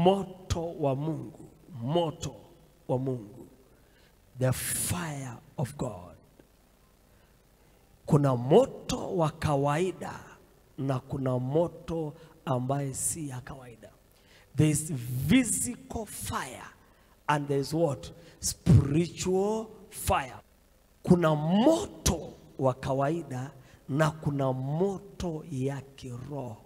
moto wa Mungu, moto wa Mungu, the fire of God. Kuna moto wa kawaida na kuna moto ambaye si ya kawaida. There is physical fire and there is what? Spiritual fire. Kuna moto wa kawaida na kuna moto ya kiroho.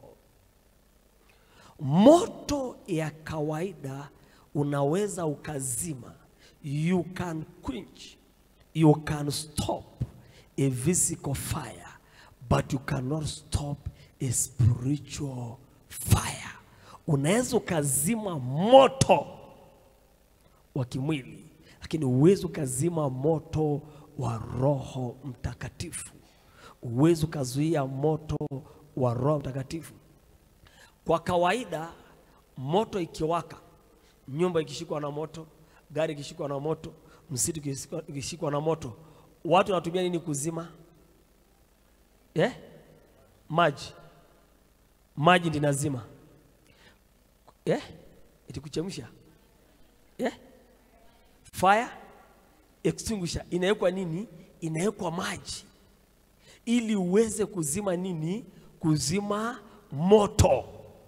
Moto ya kawaida unaweza ukazima, you can quench, you can stop a physical fire, but you cannot stop a spiritual fire. Unaweza ukazima moto wa kimwili, lakini huwezi ukazima moto wa Roho Mtakatifu. Huwezi ukazuia moto wa Roho Mtakatifu. Kwa kawaida moto ikiwaka, nyumba ikishikwa na moto, gari ikishikwa na moto, msitu ikishikwa- ikishikwa na moto, watu wanatumia nini kuzima? Eh? Maji. Maji ndi nazima. Eh? Itikuchemsha. Eh? Fire extinguisher inawekwa nini? Inawekwa maji ili uweze kuzima nini? Kuzima moto.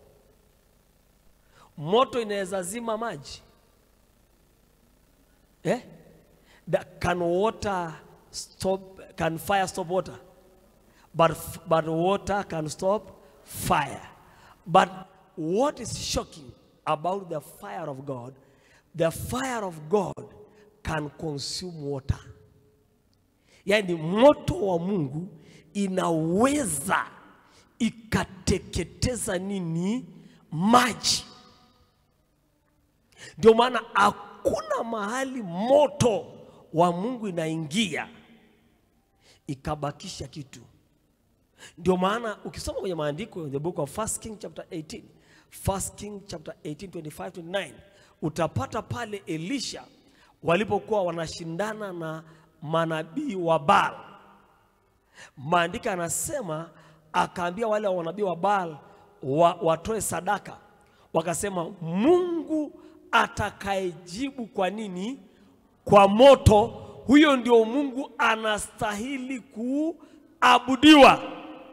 Moto inaweza zima maji eh? That can water stop, can fire stop water? But, but water can stop fire. But what is shocking about the fire of God, the fire of God can consume water. Yaani moto wa Mungu inaweza ikateketeza nini? Maji. Ndio maana hakuna mahali moto wa Mungu inaingia ikabakisha kitu. Ndio maana ukisoma kwenye maandiko the book of 1 King chapter 18, 1 King chapter 18 25 29 utapata pale Elisha walipokuwa wanashindana na manabii wa Baal. Maandiko anasema akaambia wale wa manabii wa Baal wa, watoe sadaka, wakasema Mungu atakayejibu kwa nini? Kwa moto, huyo ndio Mungu anastahili kuabudiwa.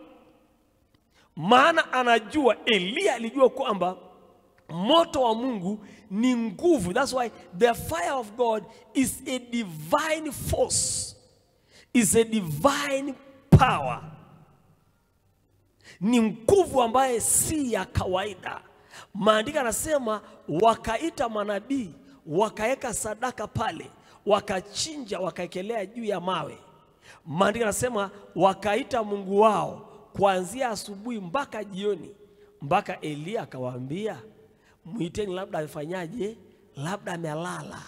Maana anajua, Eliya alijua kwamba moto wa Mungu ni nguvu. That's why the fire of God is a divine force, is a divine power. Ni nguvu ambaye si ya kawaida. Maandiko anasema wakaita manabii, wakaweka sadaka pale, wakachinja, wakaekelea juu ya mawe. Maandiko anasema wakaita Mungu wao kuanzia asubuhi mpaka jioni, mpaka Eliya akawaambia mwiteni, labda amefanyaje, labda amelala.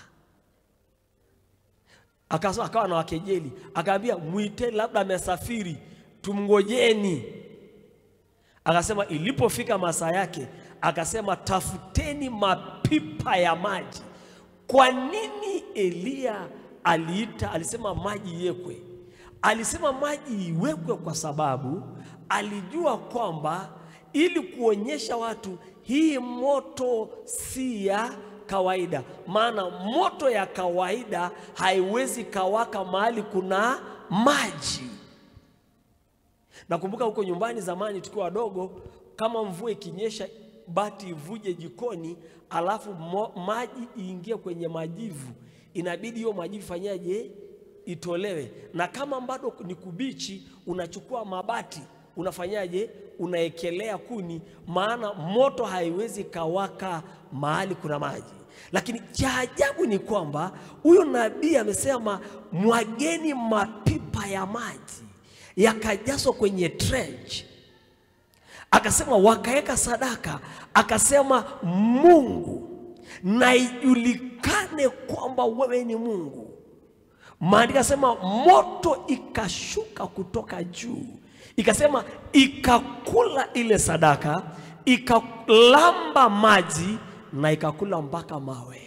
Akasema akawa na wakejeli, akaambia mwiteni, labda amesafiri, tumngojeni. Akasema ilipofika masaa yake, akasema tafuteni mapipa ya maji. Kwa nini Eliya aliita, alisema maji iwekwe? Alisema maji iwekwe kwa sababu alijua kwamba ili kuonyesha watu hii moto si ya kawaida. Maana moto ya kawaida haiwezi kawaka mahali kuna maji. Nakumbuka huko nyumbani zamani tukiwa wadogo, kama mvua ikinyesha, bati ivuje jikoni, alafu mo, maji iingie kwenye majivu, inabidi hiyo majivu fanyaje? Itolewe. Na kama bado ni kubichi, unachukua mabati unafanyaje? Unaekelea kuni, maana moto haiwezi kawaka mahali kuna maji. Lakini cha ajabu ni kwamba huyo nabii amesema mwageni mapipa ya maji yakajazwa kwenye trench, akasema wakaweka sadaka, akasema Mungu na ijulikane kwamba wewe ni Mungu. Maandiko asema moto ikashuka kutoka juu, ikasema ikakula ile sadaka, ikalamba maji na ikakula mpaka mawe.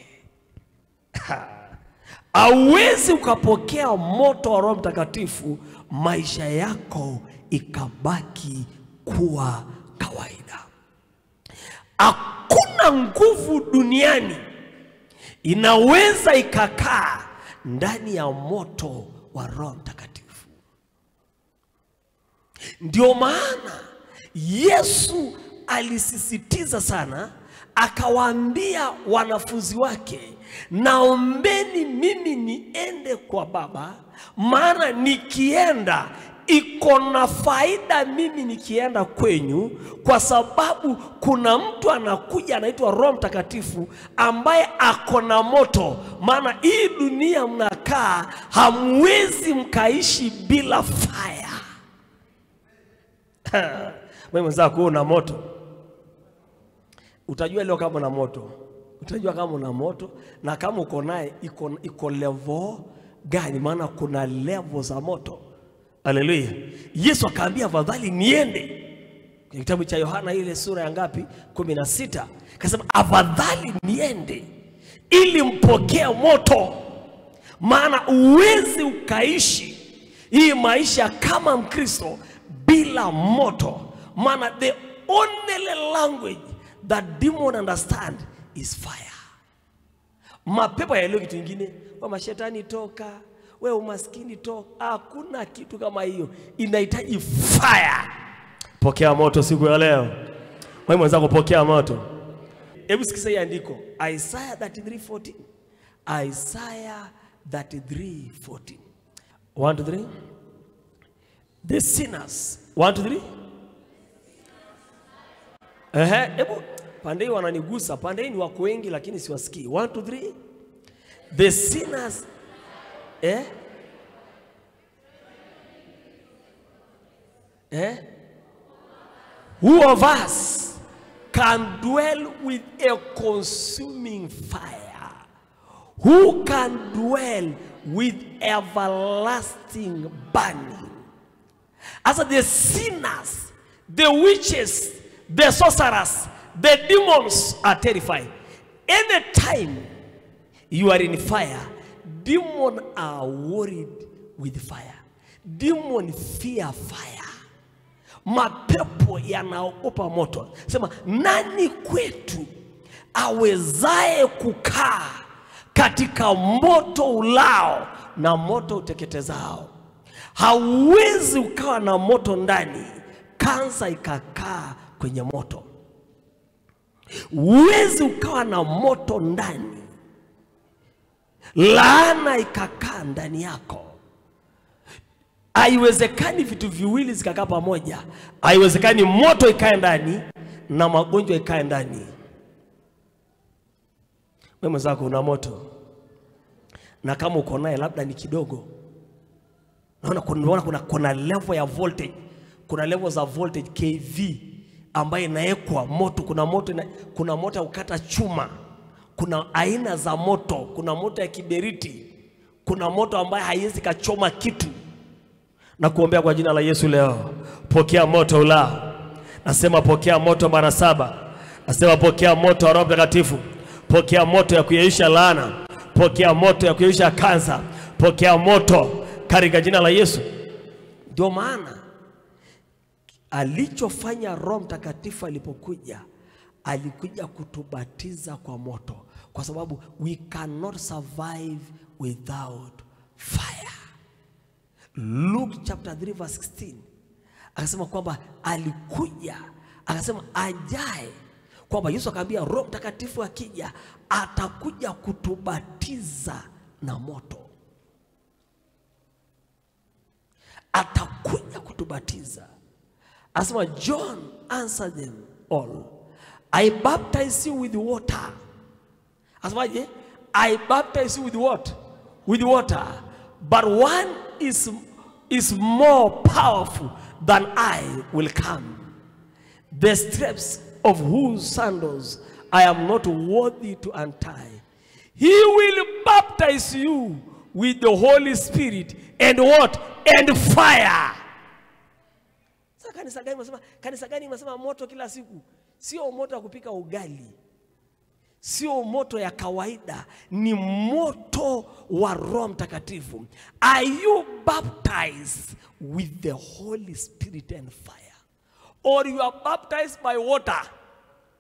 Hauwezi ukapokea moto wa Roho Mtakatifu maisha yako ikabaki kuwa kawaida. Hakuna hakuna nguvu duniani inaweza ikakaa ndani ya moto wa Roho Mtakatifu. Ndio maana Yesu alisisitiza sana, akawaambia wanafunzi wake, naombeni mimi niende kwa Baba, maana nikienda iko na faida mimi nikienda kwenyu, kwa sababu kuna mtu anakuja anaitwa Roho Mtakatifu ambaye ako na moto. Maana hii dunia mnakaa, hamwezi mkaishi bila fire. Wewe mwenzako una moto, utajua leo kama una moto, utajua kama una moto na kama uko naye iko, iko level gani, maana kuna level za moto. Haleluya! Yesu akaambia afadhali niende kwenye kitabu cha Yohana ile sura ya ngapi? kumi na sita. Akasema afadhali niende ili mpokee moto, maana uwezi ukaishi hii maisha kama Mkristo bila moto, maana the only language that demon understand is fire. Mapepo yaelewe kitu kingine, wa mashetani toka, we umaskini toka. Hakuna kitu kama hiyo, inahitaji fire. Pokea moto siku ya leo. Wewe mwenzako, pokea moto. Hebu sikiza hii andiko Isaiah 33:14. Isaiah 33:14. 1 to 3. The sinners. 1 to 3. Ehe, hebu pande hii wananigusa, pande hii ni wako wengi lakini siwasikii. 1 to 3. The sinners eh? Eh? Who of us can dwell with a consuming fire? Who can dwell with everlasting burning? As the sinners, the witches, the sorcerers, the demons are terrified. Anytime you are in fire, demons are worried with fire. Demon fear fire. Mapepo yanaogopa moto. Sema, nani kwetu awezaye kukaa katika moto ulao na moto uteketezao? Hauwezi ukawa na moto ndani, kansa ikakaa kwenye moto. Huwezi ukawa na moto ndani, laana ikakaa ndani yako. Haiwezekani vitu viwili zikakaa pamoja. Haiwezekani moto ikae ndani na magonjwa ikae ndani. Wewe mwenzako una moto, na kama uko naye labda ni kidogo. Naona kuna, naona kuna, kuna level ya voltage, kuna level za voltage kV ambayo inawekwa moto. Kuna moto ina, kuna moto ya kukata chuma, kuna aina za moto, kuna moto ya kiberiti, kuna moto ambayo haiwezi kachoma kitu na kuombea kwa jina la Yesu leo, pokea moto ulao. Nasema pokea moto mara saba. Nasema pokea moto wa Roho Mtakatifu, pokea moto ya kuyeisha laana, pokea moto ya kuyeisha kansa, pokea moto katika jina la Yesu. Ndio maana alichofanya Roho Mtakatifu alipokuja, alikuja kutubatiza kwa moto, kwa sababu we cannot survive without fire. Luke chapter 3 verse 16 akasema kwamba alikuja, akasema ajaye, kwamba Yesu akaambia Roho Mtakatifu akija atakuja kutubatiza na moto, atakuja kutubatiza. Asema John answered them all, I baptize you with water. Asemaje? I baptize you with what? With water. But one is, is more powerful than I will come. The straps of whose sandals I am not worthy to untie. He will baptize you with the Holy Spirit and what? And fire. Sasa kanisa gani unasema kanisa gani unasema moto kila siku? Sio moto wa kupika ugali. Sio moto ya kawaida, ni moto wa Roho Mtakatifu. Are you baptized with the Holy Spirit and fire? Or you are baptized by water?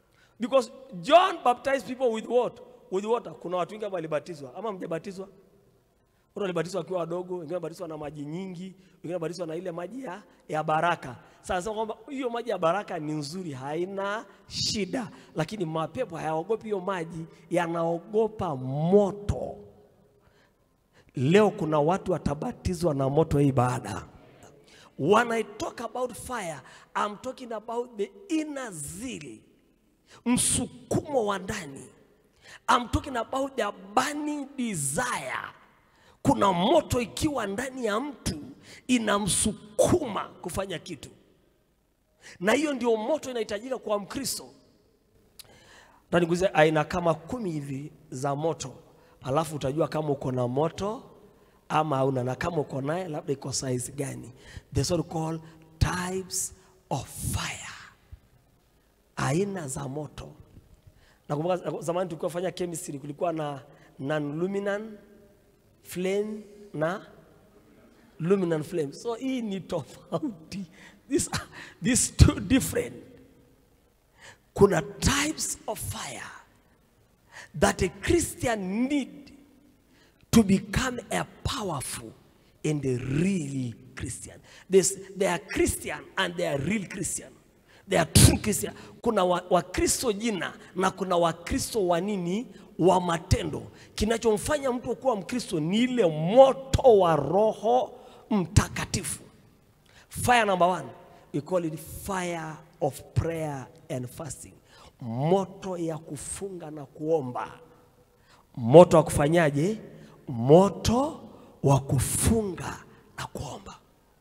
because John baptized people with what? With water. Kuna watu wengi ambao walibatizwa ama mjabatizwa? Watu walibatizwa wakiwa wadogo, wengine walibatizwa na maji nyingi, wengine walibatizwa na ile maji ya, ya baraka. Sasa nasema kwamba hiyo maji ya baraka ni nzuri, haina shida, lakini mapepo hayaogopi hiyo maji, yanaogopa moto. Leo kuna watu watabatizwa na moto hii baada. When I talk about fire, I'm talking about the inner zeal, msukumo wa ndani. I'm talking about the burning desire. Kuna moto ikiwa ndani ya mtu inamsukuma kufanya kitu, na hiyo ndio moto inahitajika kwa Mkristo. Taniguze aina kama kumi hivi za moto, alafu utajua kama uko na moto ama hauna, na kama uko naye labda iko size gani. The so called types of fire, aina za moto. Nakumbuka zamani tulikuwa fanya chemistry, kulikuwa na non-luminant flame na luminant flame. So hii ni tofauti, these, these two different. Kuna types of fire that a Christian need to become a powerful and a real Christian. There's, they are Christian and they are real Christian. They are true Christian. Kuna Wakristo wa jina na kuna Wakristo wa nini wa matendo. Kinachomfanya mtu kuwa Mkristo ni ile moto wa Roho Mtakatifu. Fire number one, we call it fire of prayer and fasting. Moto ya kufunga na kuomba. Moto wa kufanyaje? Moto wa kufunga na kuomba.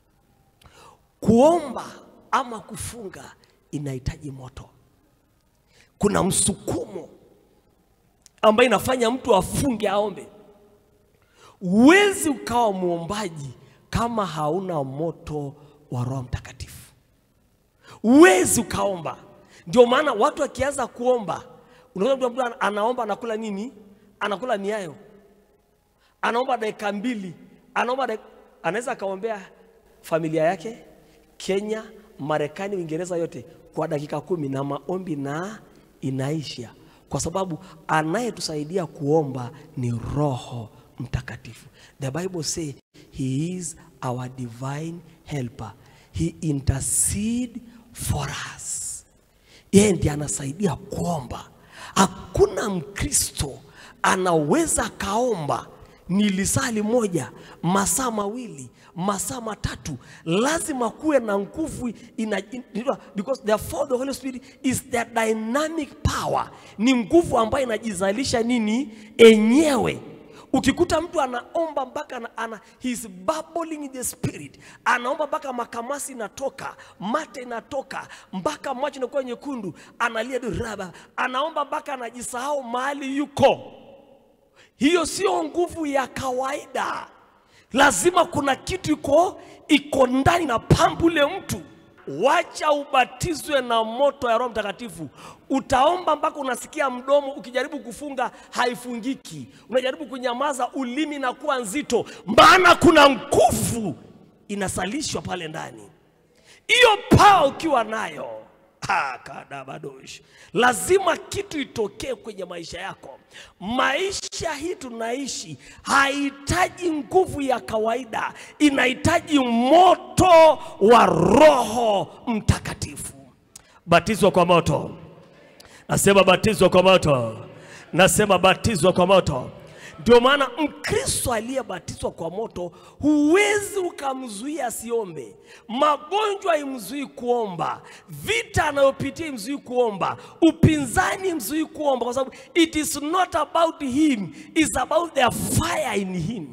Kuomba ama kufunga inahitaji moto. Kuna msukumo ambayo inafanya mtu afunge aombe. Huwezi ukawa mwombaji kama hauna moto wa Roho Mtakatifu. Huwezi ukaomba. Ndio maana watu wakianza kuomba, unaona mtu anaomba anakula nini? Anakula miayo, anaomba dakika mbili, anaomba dakika, anaweza akaombea familia yake Kenya, Marekani, Uingereza yote kwa dakika kumi na maombi na inaisha, kwa sababu anayetusaidia kuomba ni Roho Mtakatifu. The Bible say he is our divine helper, he intercede for us. Yeye ndiye anasaidia kuomba. Hakuna Mkristo anaweza kaomba ni lisali moja, masaa mawili, masaa matatu, lazima kuwe na nguvu ina, because therefore the Holy Spirit is the dynamic power, ni nguvu ambayo inajizalisha nini enyewe. Ukikuta mtu anaomba mpaka ana, ana, he's bubbling in the spirit, anaomba mpaka makamasi inatoka, mate inatoka, mpaka macho inakuwa nyekundu, analia raba, anaomba mpaka anajisahau mahali yuko. Hiyo sio nguvu ya kawaida, lazima kuna kitu iko iko ndani na pambu ule mtu. Wacha ubatizwe na moto ya Roho Mtakatifu. Utaomba mpaka unasikia mdomo, ukijaribu kufunga haifungiki, unajaribu kunyamaza, ulimi na kuwa nzito, maana kuna nguvu inasalishwa pale ndani. Hiyo paa ukiwa nayo kadabadosh, lazima kitu itokee kwenye maisha yako. Maisha hii tunaishi haihitaji nguvu ya kawaida, inahitaji moto wa Roho Mtakatifu. Batizwa kwa moto, nasema batizwa kwa moto, nasema batizwa kwa moto. Ndio maana Mkristo aliyebatizwa kwa moto huwezi ukamzuia asiombe. Magonjwa imzuii kuomba, vita anayopitia imzuii kuomba, upinzani imzuii kuomba, kwa sababu it is not about him, it's about the fire in him.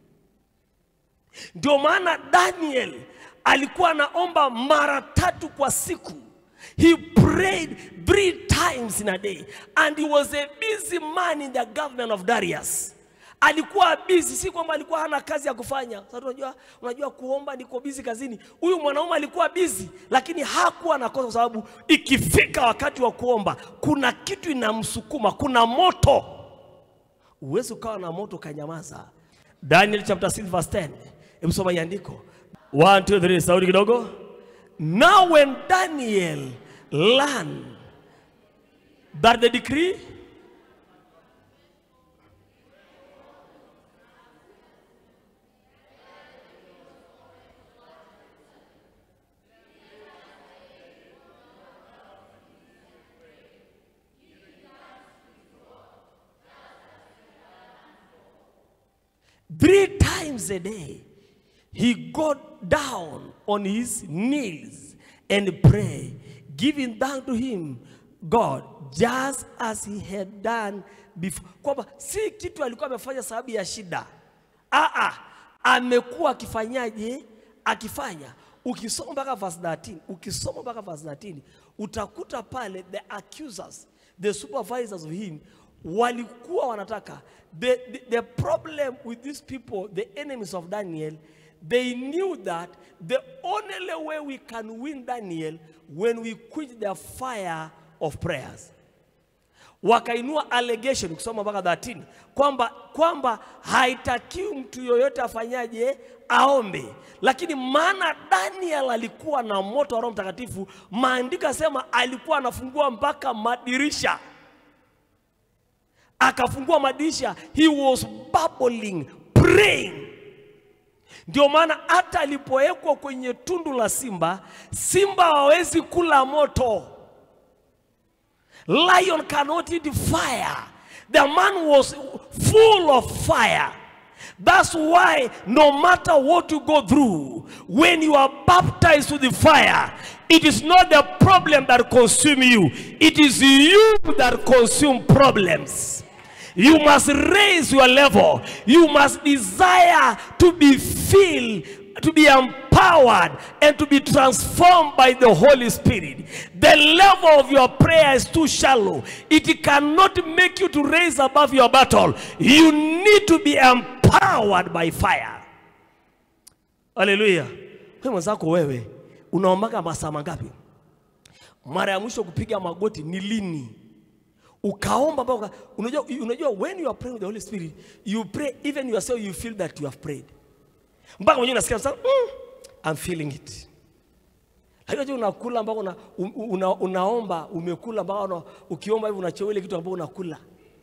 Ndio maana Daniel alikuwa anaomba mara tatu kwa siku. He prayed three times in a day and he was a busy man in the government of Darius. Alikuwa busy, si kwamba alikuwa hana kazi ya kufanya. Sasa unajua, unajua kuomba niko busy kazini. Huyu mwanaume alikuwa busy, lakini hakuwa nakosa, kwa sababu ikifika wakati wa kuomba kuna kitu inamsukuma, kuna moto. Uwezi ukawa na moto ukanyamaza. Daniel chapter 6 verse 10. Hebu soma iandiko. 1 2 3 sauti kidogo. Now when Daniel learned that the decree three times a day he got down on his knees and pray giving thanks to him god just as he had done before kwamba si kitu alikuwa amefanya sababu ya shida Aa, amekuwa akifanyaje akifanya ukisoma mpaka verse 13 ukisoma mpaka verse 13 utakuta pale the accusers the supervisors of him walikuwa wanataka the, the, the problem with these people the enemies of daniel they knew that the only way we can win daniel when we quit the fire of prayers wakainua allegation kusoma mpaka 13 kwamba kwamba haitakiwi mtu yoyote afanyaje aombe lakini maana daniel alikuwa na moto wa roho mtakatifu maandiko yasema alikuwa anafungua mpaka madirisha akafungua madirisha he was bubbling praying ndio maana hata alipowekwa kwenye tundu la simba simba hawezi kula moto lion cannot eat fire the man was full of fire that's why no matter what you go through when you are baptized with the fire it is not the problem that consume you it is you that consume problems you must raise your level you must desire to be filled to be empowered and to be transformed by the Holy Spirit. The level of your prayer is too shallow. It cannot make you to raise above your battle. You need to be empowered by fire. Haleluya. Wewe mwenzako wewe unaombaga masaa mangapi? Mara ya mwisho kupiga magoti ni lini? Ukaomba mpaka unajua, unajua when you are praying with the Holy Spirit, you pray even yourself you feel that you have prayed mpaka mwenyewe unasikia sasa mm, I'm feeling it. Lakini unajua unakula mpaka una, una, unaomba umekula mpaka una, ukiomba hivi unachewa ile kitu ambacho unakula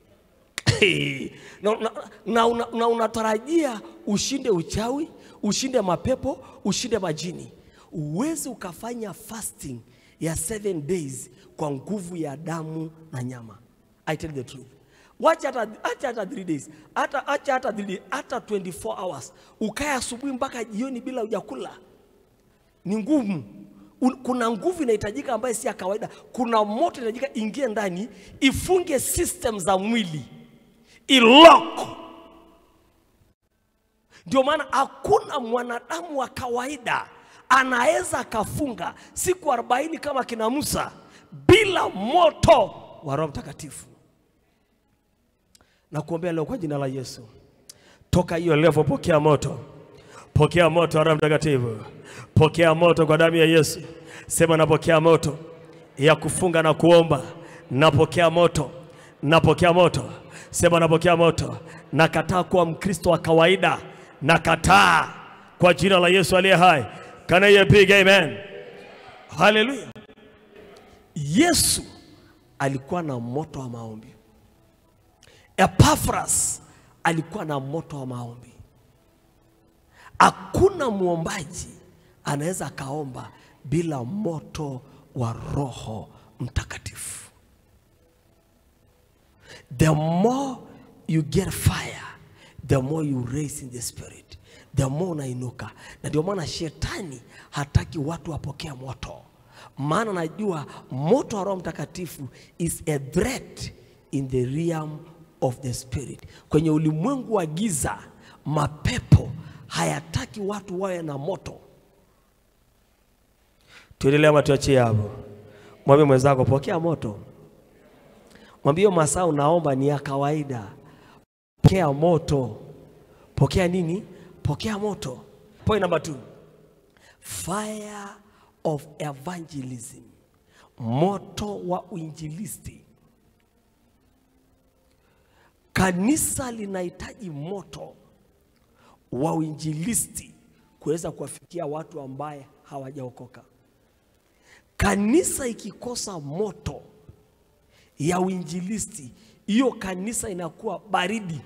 na, na, na, una, na unatarajia ushinde uchawi, ushinde mapepo, ushinde majini. Uwezi ukafanya fasting ya seven days kwa nguvu ya damu na nyama. I tell you the truth. Wacha hata acha hata 3 days. Hata acha hata 3 days, hata 24 hours. Ukae asubuhi mpaka jioni bila hujakula. Ni ngumu. Un- Kuna nguvu inahitajika ambayo si ya kawaida. Kuna moto inahitajika ingie ndani, ifunge system za mwili. Ilock. Ndio maana hakuna mwanadamu wa kawaida anaweza akafunga siku 40 kama kina Musa bila moto wa Roho Mtakatifu na kuombea leo kwa jina la Yesu. Toka hiyo level, pokea moto, pokea moto wa Roho Mtakatifu, pokea moto kwa damu ya Yesu. Sema napokea moto ya kufunga na kuomba, napokea moto, napokea moto. Sema napokea moto. Nakataa kuwa Mkristo wa kawaida, nakataa kwa jina la Yesu aliye hai. Can you big amen? Haleluya. Yesu alikuwa na moto wa maombi. Epaphras alikuwa na moto wa maombi. Hakuna mwombaji anaweza akaomba bila moto wa Roho Mtakatifu. The more you get fire, the more you raise in the spirit, the more unainuka. Na ndio maana shetani hataki watu wapokea moto, maana najua moto wa Roho Mtakatifu is a threat in the realm of the spirit. Kwenye ulimwengu wa giza, mapepo hayataki watu wawe na moto. Tuendelee ama tuachie hapo? Mwambie mwenzako, pokea moto. Mwambie hiyo masaa unaomba ni ya kawaida. Pokea moto. Pokea nini? Pokea moto. Point number two. Fire of evangelism. Moto wa uinjilisti. Kanisa linahitaji moto wa uinjilisti kuweza kuwafikia watu ambaye hawajaokoka. Kanisa ikikosa moto ya uinjilisti, hiyo kanisa inakuwa baridi.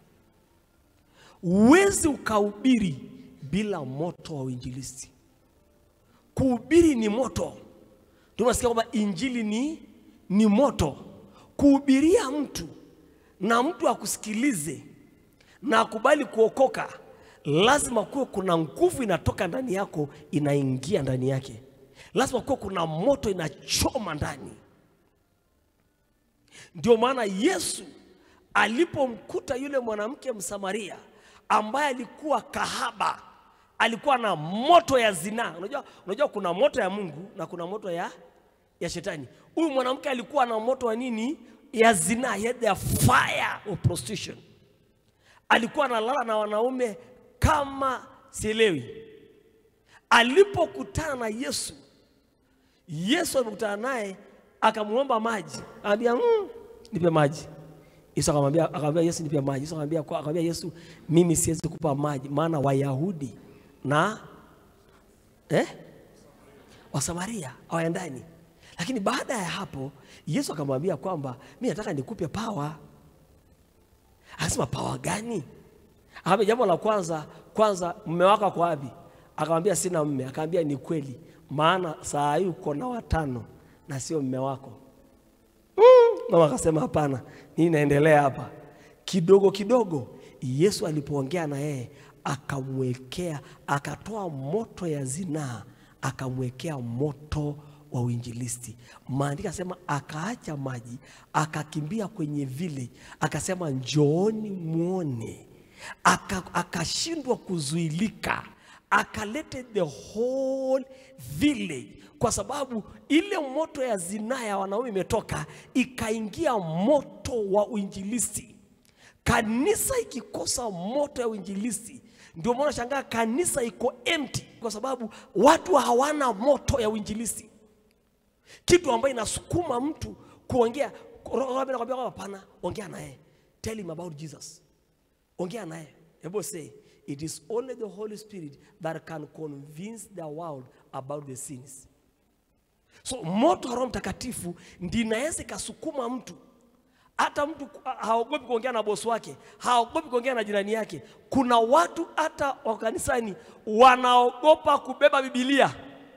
Huwezi ukahubiri bila moto wa uinjilisti. Kuhubiri ni moto. Tunasikia kwamba injili ni, ni moto. Kuhubiria mtu na mtu akusikilize na akubali kuokoka, lazima kuwe kuna nguvu inatoka ndani yako inaingia ndani yake, lazima kuwe kuna moto inachoma ndani. Ndio maana Yesu alipomkuta yule mwanamke Msamaria ambaye alikuwa kahaba, alikuwa na moto ya zinaa. Unajua, unajua kuna moto ya Mungu na kuna moto ya, ya shetani. Huyu mwanamke alikuwa na moto wa nini? Ya zinaa, he had the fire of prostitution. Alikuwa analala na wanaume kama sielewi. Alipokutana na Yesu, Yesu alipokutana naye akamwomba maji, akamwambia mm, nipe maji. Yesu akamwambia akamwambia Yesu nipe maji. Yesu akamwambia kwa akamwambia Yesu mimi siwezi kupa maji maana Wayahudi na eh Wasamaria hawaendani. Lakini baada ya hapo Yesu akamwambia kwamba mimi nataka nikupe pawa. Akasema pawa gani? Akamwambia jambo la kwanza, kwanza mume wako ako wapi? Akamwambia sina mume. Akamwambia ni kweli, maana saa hii uko na watano na sio mume wako. Mama akasema hapana, nini naendelea hapa? Kidogo kidogo Yesu alipoongea na yeye akamwekea, akatoa moto ya zinaa, akamwekea moto wa uinjilisti. Maandiko asema akaacha maji, akakimbia kwenye village, akasema njooni muone. Aka- Akashindwa kuzuilika, akalete the whole village kwa sababu ile moto ya zinaa ya wanaume imetoka ikaingia moto wa uinjilisti. Kanisa ikikosa moto ya uinjilisti, ndio maana shangaa kanisa iko empty, kwa sababu watu hawana moto ya uinjilisti, kitu ambayo inasukuma mtu kuongea. Roho anakwambia kwamba hapana, ongea naye, tell him about Jesus, ongea naye. Hebu say it is only the Holy Spirit that can convince the world about the sins. So moto wa Roho Mtakatifu ndi inaweza ikasukuma mtu hata mtu ha- haogopi kuongea na bosi wake, haogopi kuongea na jirani yake. Kuna watu hata wa kanisani wanaogopa kubeba Biblia.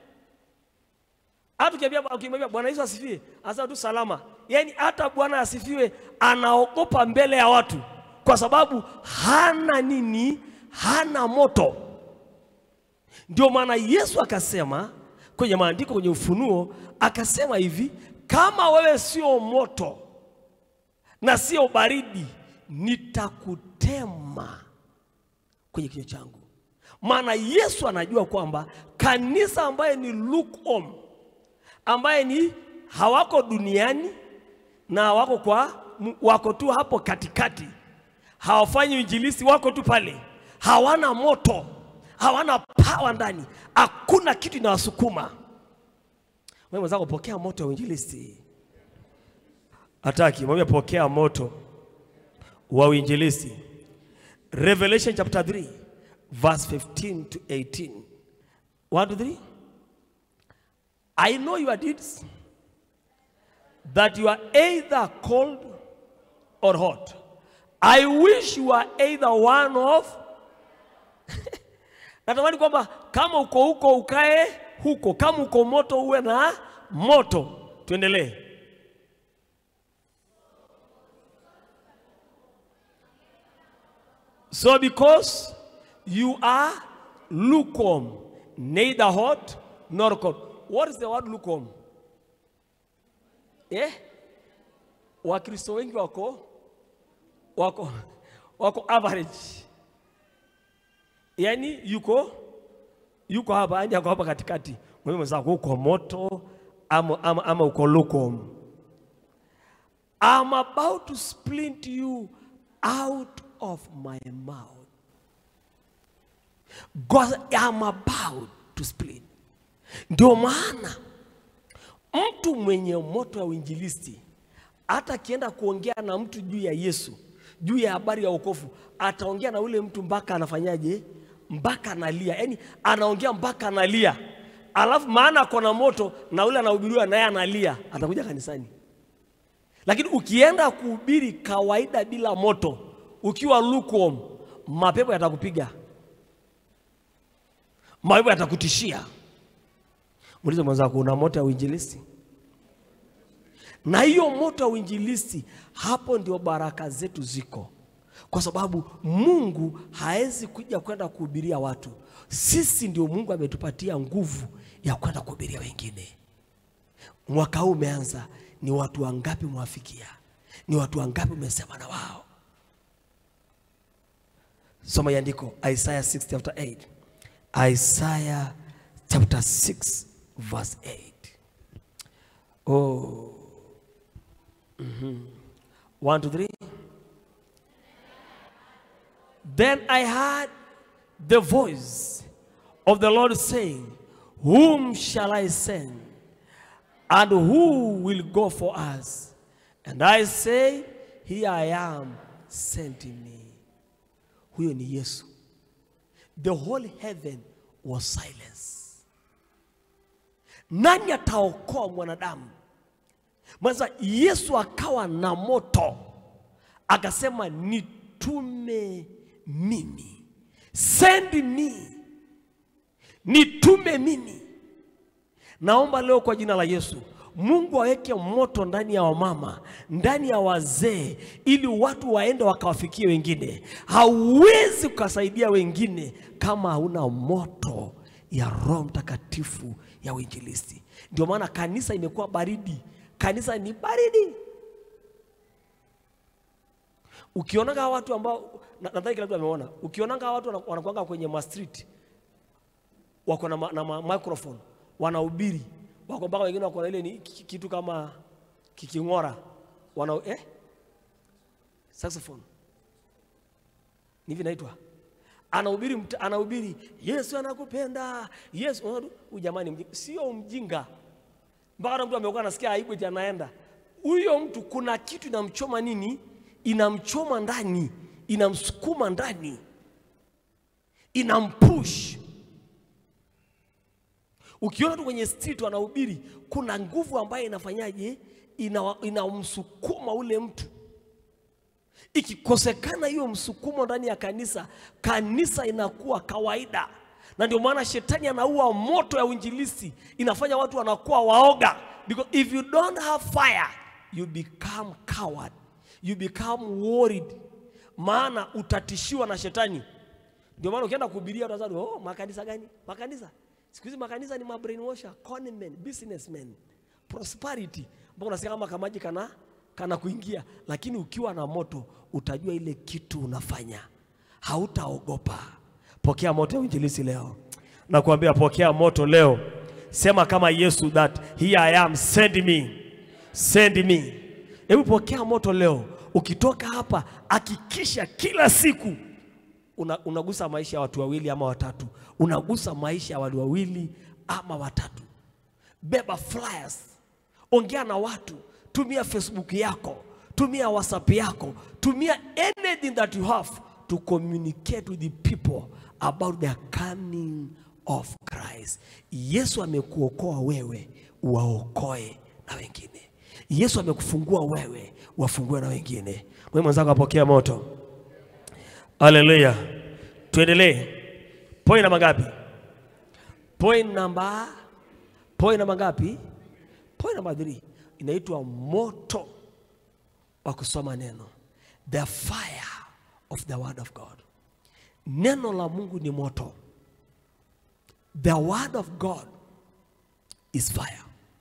Hata ukiambia ukimwambia Bwana Yesu asifiwe, anasema tu salama. Yaani hata Bwana asifiwe anaogopa mbele ya watu kwa sababu hana nini? Hana moto. Ndio maana Yesu akasema kwenye maandiko, kwenye Ufunuo akasema hivi, kama wewe sio moto na sio baridi, nitakutema kwenye kinywa changu. Maana Yesu anajua kwamba kanisa ambaye ni lukewarm, ambaye ni hawako duniani na hawako kwa wako tu hapo katikati, hawafanyi injilisi, wako tu pale, hawana moto, hawana pawa ndani, hakuna kitu inawasukuma. Wewe mwenzako, pokea moto wa uinjilisti. Hataki, mwambie pokea moto wa uinjilisti. Revelation chapter 3 verse 15 to 18. 1 to 3. I know your deeds, that you are either cold or hot. I wish you are either one of natamani kwamba kama uko huko ukae huko, kama uko moto uwe na moto. Tuendelee. So because you are lukewarm, neither hot nor cold. What is the word lukewarm? Eh? Wakristo wengi wako wako wako average. Yaani yuko yuko hapa yani ako hapa katikati. Wewe mwenzako uko moto ama, ama, ama uko lukewarm. I'm about to splint you out of my mouth. God, I'm about to split. Ndio maana mtu mwenye moto wa uinjilisti hata akienda kuongea na mtu juu ya Yesu, juu ya habari ya wokovu, ataongea na ule mtu mpaka anafanyaje? Mpaka analia, yaani anaongea mpaka analia, alafu maana ako na moto na ule anahubiriwa naye analia, atakuja kanisani. Lakini ukienda kuhubiri kawaida bila moto, ukiwa lukewarm, mapepo yatakupiga, mapepo yatakutishia. Muulize mwenzako, una moto ya uinjilisti? Na hiyo moto ya uinjilisti, hapo ndio baraka zetu ziko, kwa sababu Mungu hawezi kuja kwenda kuhubiria watu. Sisi ndio Mungu ametupatia nguvu ya kwenda kuhubiria wengine. Mwaka huu umeanza, ni watu wangapi mwafikia? Ni watu wangapi umesema na wao? Soma iandiko Isaiah 6 chapter 8. Isaiah chapter 6 verse 8. Oh. Mhm. One, two, three. Then I heard the voice of the Lord saying, Whom shall I send? And who will go for us? And I say, Here I am, send me. Huyo ni Yesu. The whole heaven was silence. Nani ataokoa mwanadamu? Mwanza Yesu akawa na moto, akasema nitume mimi, send me, nitume mimi. Naomba leo kwa jina la Yesu, Mungu aweke moto ndani ya wamama, ndani ya wazee, ili watu waende wakawafikie wengine. Hauwezi ukasaidia wengine kama hauna moto ya Roho Mtakatifu ya uinjilisti. Ndio maana kanisa imekuwa baridi, kanisa ni baridi. Ukionanga watu ambao na- nadhani kila mtu ameona, ukionanga watu wana- wanakuanga kwenye ma street wako na, ma, na ma, microphone wanahubiri, wako mpaka wengine wako na ile ni ki- kitu kama kiking'ora wana eh? saxophone ni hivi naitwa anahubiri mta- anahubiri Yesu anakupenda Yesu unaona tu, huyu jamani mjinga. sio mjinga mpaka na mtu amekuwa anasikia aibu eti anaenda huyo mtu kuna kitu inamchoma nini inamchoma ndani inamsukuma ndani inampush ukiona tu kwenye street wanahubiri kuna nguvu ambayo inafanyaje Ina- inamsukuma ule mtu ikikosekana hiyo msukumo ndani ya kanisa kanisa inakuwa kawaida na ndio maana shetani anaua moto ya uinjilisti inafanya watu wanakuwa waoga because if you don't have fire you become coward you become worried maana utatishiwa na shetani ndio maana ukienda kuhubiria utazani oh makanisa gani makanisa siku hizi makanisa ni mabrainwasher conmen businessmen prosperity mpaka unasikia kama kamaji kana kana kuingia lakini ukiwa na moto utajua ile kitu unafanya hautaogopa pokea moto ya uinjilisi leo nakuambia pokea moto leo sema kama yesu that here i am send me send me hebu pokea moto leo ukitoka hapa hakikisha kila siku una, unagusa maisha ya watu wawili ama watatu unagusa maisha ya watu wawili ama watatu beba flyers ongea na watu tumia facebook yako tumia whatsapp yako tumia anything that you have to communicate with the people about the coming of christ yesu amekuokoa wewe waokoe na wengine yesu amekufungua wewe wafungue na wengine mwe mwenzako apokea moto haleluya tuendelee point namba ngapi point namba point namba ngapi point namba 3 inaitwa moto wa kusoma neno the fire of the word of god neno la mungu ni moto the word of god is fire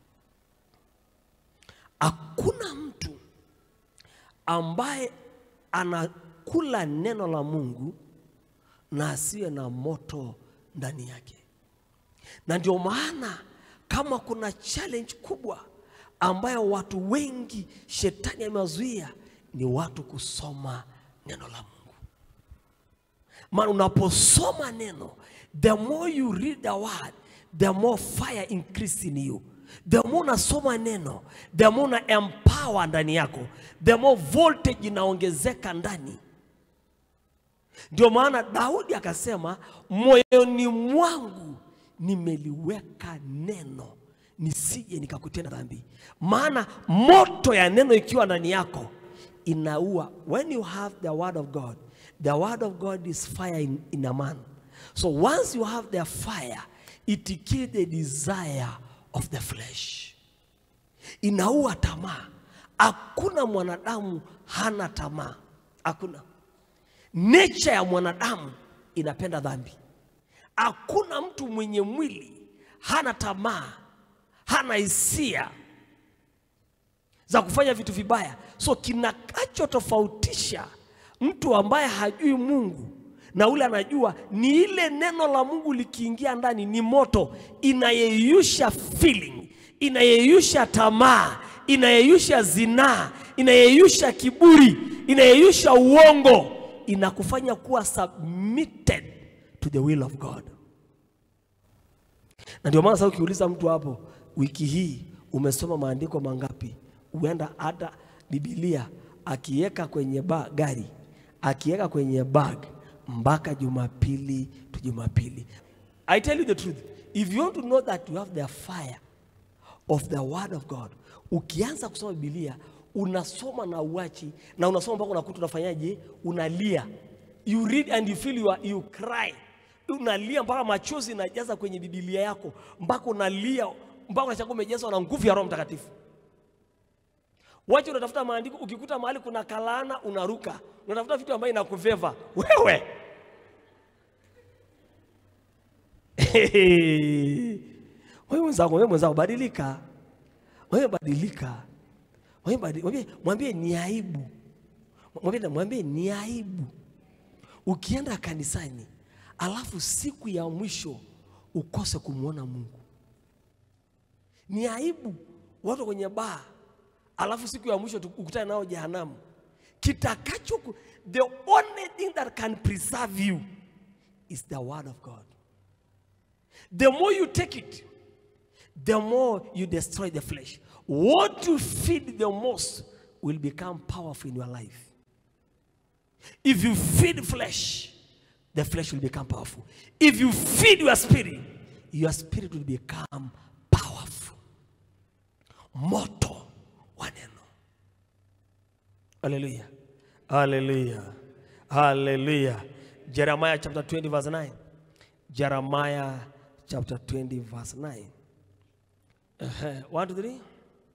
hakuna mtu ambaye anakula neno la mungu na asiwe na moto ndani yake na ndio maana kama kuna challenge kubwa ambayo watu wengi shetani amewazuia ni watu kusoma neno la mungu maana unaposoma neno the more you read the word the more fire increase in you the more unasoma neno the more una empower ndani yako the more voltage inaongezeka ndani ndio maana Daudi akasema, moyoni mwangu nimeliweka neno nisije nikakutenda dhambi. Maana moto ya neno ikiwa ndani yako inaua. When you have the word of God, the word of God is fire in, in a man. So once you have the fire, it kills the desire of the flesh. Inaua tamaa. Hakuna mwanadamu hana tamaa, hakuna. Nature ya mwanadamu inapenda dhambi. Hakuna mtu mwenye mwili hana tamaa, hana hisia za kufanya vitu vibaya. So kinachotofautisha mtu ambaye hajui Mungu na ule anajua ni ile neno la Mungu likiingia ndani, ni moto, inayeyusha feeling, inayeyusha tamaa, inayeyusha zinaa, inayeyusha kiburi, inayeyusha uongo, inakufanya kuwa submitted to the will of God. Na ndio maana sasa ukiuliza mtu hapo, wiki hii umesoma maandiko mangapi? Huenda hata Biblia akiweka kwenye ba, gari akiweka kwenye bag mpaka Jumapili tu Jumapili. I tell you the truth, if you want to know that you have the fire of the word of God, ukianza kusoma Biblia unasoma na uachi na unasoma mpaka unakuta unafanyaje? Unalia, you read and you feel you, are, you cry unalia mpaka machozi inajaza kwenye Biblia yako, mpaka unalia mpaka unashangaa umejazwa na nguvu ya Roho Mtakatifu. Wacha unatafuta maandiko, ukikuta mahali kuna kalana unaruka, unatafuta vitu ambayo inakuveva wewe. Wewe mwenzangu, wewe mwenzangu, badilika, wewe badilika, wewe badi- mwambie, mwambie ni aibu, mwambie, mwambie ni aibu ukienda kanisani alafu siku ya mwisho ukose kumwona Mungu. Ni aibu watu kwenye baa, alafu siku ya mwisho tu- ukutane nao jehanamu. Kitakacho ku- the only thing that can preserve you is the word of God. The more you take it, the more you destroy the flesh. What you feed the most will become powerful in your life. If you feed flesh, the flesh will become powerful. If you feed your spirit, your spirit will become powerful. Moto wa neno. Hallelujah. Hallelujah. Hallelujah. Jeremiah chapter 20 verse 9. Jeremiah chapter 20 verse 9. Uh-huh. One, two, three.